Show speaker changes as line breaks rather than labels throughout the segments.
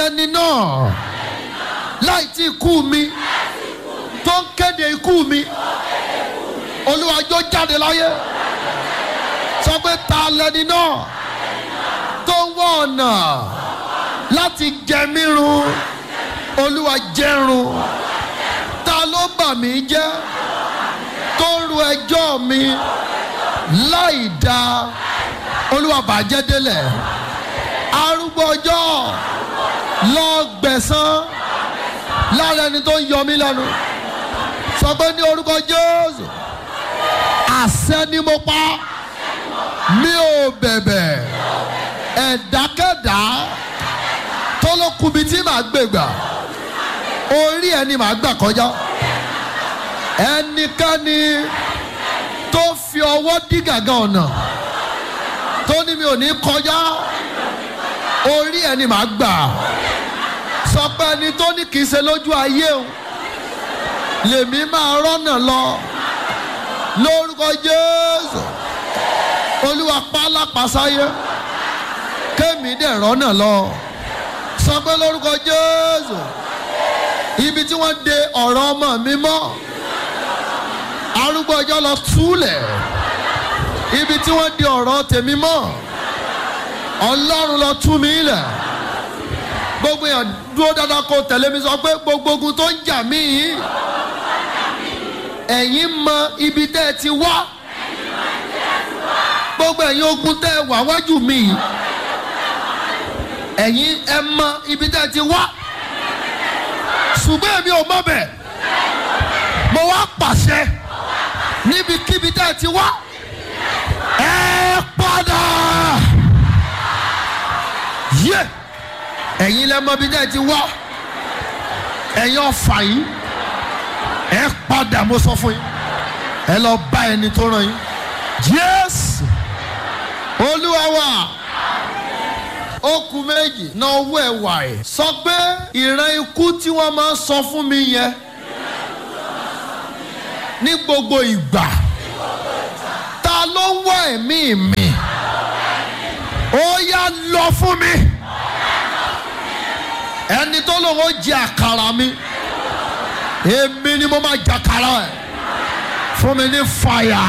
lẹni náà láì tí kú mi tó ń kéde ikú mi olúwa jó jáde láyé sọ pé ta lẹni náà tó ń wọ ọ̀nà láti jẹ mí run olúwa jẹrun ta ló bà mí jẹ́ tó ń ru ẹjọ́ mi láì dáa olúwa bàjẹ́ délẹ̀ arúgbó ọjọ́ lọ gbẹ̀san lára ẹni tó ń yọ mí lẹ́nu sọ pé ní orúkọ jésù àṣẹ ni mo pa mi ò bẹ̀bẹ̀ ẹ̀dákẹ́dá tó ló kubi tí màá gbègbà orí ẹni màá gbà kọjá ẹnikẹ́ni tó fi ọwọ́ dí gàgà ọ̀nà tó ní mi ò ní kọjá orí ẹni màá gbà sọ pé ẹni tó ní kì í ṣe lójú ayé o lèmi máa rọ́nà lọ lórúkọ jésù olúwa pálápàsáyé kémi dẹ̀ rọ́nà lọ sọ pé lórúkọ jésù ibi tí wọ́n de ọ̀rọ̀ ọmọ mi mọ́ arúgbó ọjọ́ lọ túlẹ̀ ibi tí wọ́n de ọ̀rọ̀ tèmi mọ́ ọlọ́run lọ tú mi lẹ̀ gbogbo yẹn dúró dáadáa kó tẹ̀lé mi sọ pé gbogbo ogun tó ń jà mí yìí ẹ̀yin mọ ibi tẹ́ ẹ ti wá gbogbo ẹ̀yin ogun tẹ́ ẹ wà wájú mi yìí ẹ̀yin ẹ mọ ibi tẹ́ ẹ ti wá ṣùgbọ́n èmi ò mọ̀ bẹ̀ mo wá pàṣẹ níbikíbi tẹ́ ẹ ti wá ẹ padà yé ẹ̀yin lẹ mọ ibi tẹ́ ẹ ti wá ẹ̀yin ọ̀fà yìí ẹ padà mo sọ fún yín ẹ lọ bá ẹni tó ràn yín jésù olúwa wa ó kù méjì náà owó ẹ wà ẹ sọ pé ìran ikú tí wọ́n máa ń sọ fún mi yẹn ní gbogbo ìgbà ta ló ń wá ẹ̀mí mi ó yá lọ fún mi ẹni tó lòun ó jẹ àkàrà mi èmi ni mo máa jàkàrà ẹ fún mi ní fàyà.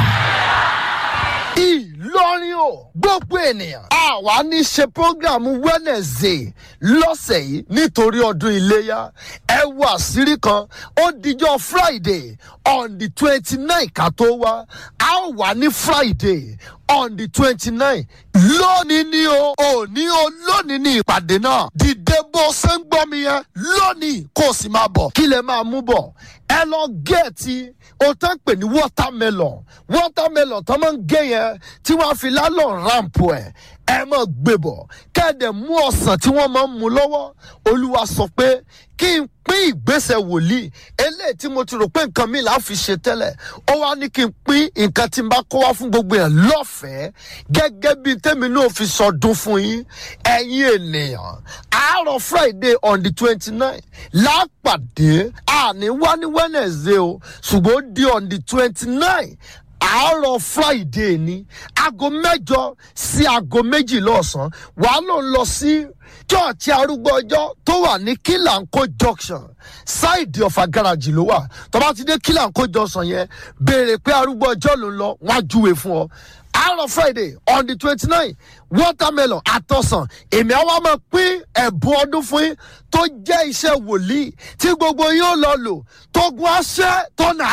ìlọrin o gbogbo ènìyàn àwa ní ṣe programu wednesday lọ́sẹ̀ yìí nítorí ọdún iléyà ẹ wo àṣírí kan ó dijọ́ friday on the twenty nine ká tó wá a ó wà ní friday on the twenty nine lónìí ni o òní o lónìí ni ìpàdé náà dìde bó ṣe ń gbọ́ mi yẹn lónìí kó o sì máa bọ̀ kí lè máa mú bọ̀ ẹ lọ gẹ̀ẹ́tì o tán pè ní watermelon watermelon tó máa ń gé yẹn tí wọ́n á fi lálọ́ ramp ẹ̀ ẹ máa gbé bọ̀ kẹ́ẹ̀dẹ̀ mú ọ̀sán tí wọ́n máa ń mú lọ́wọ́ olúwa sọ pé kí n pín ìgbésẹ̀ wòlíì eléyìí tí mo ti rò pé nǹkan mi là á fi ṣe tẹ́lẹ̀ ó wá ní kí n pín nǹkan tí n bá kó wá fún gbogbo yẹn lọ́fẹ̀ẹ́ gẹ́gẹ́ bí tèmi náà fi sọdún fún yín ẹ̀yin ènìyàn àárọ̀ friday on the twenty nine lápàdé àní wá ní wednesday o ṣùgbọ́n ó di on the twenty nine àárọ̀ friday ni aago mẹ́jọ sí aago méjì lọ́sàn-án wàá ló ń lọ sí chọ́ọ̀chì arúgbó ọjọ́ tó wà ní kílàńkó junction ṣáìdì ọ̀fà gáràjì ló wà tó bá ti dé kílàńkó junction yẹn béèrè pé arúgbó ọjọ́ ló ń lọ wọ́n á júwe fún ọ àárọ̀ friday on the twenty nine watermelon àtọ̀sán èmi àwa máa pín ẹ̀bùn ọdún fún yín tó jẹ́ iṣẹ́ wòlíì tí gbogbo yín ó lọ lò tó gun aṣẹ́ tó nà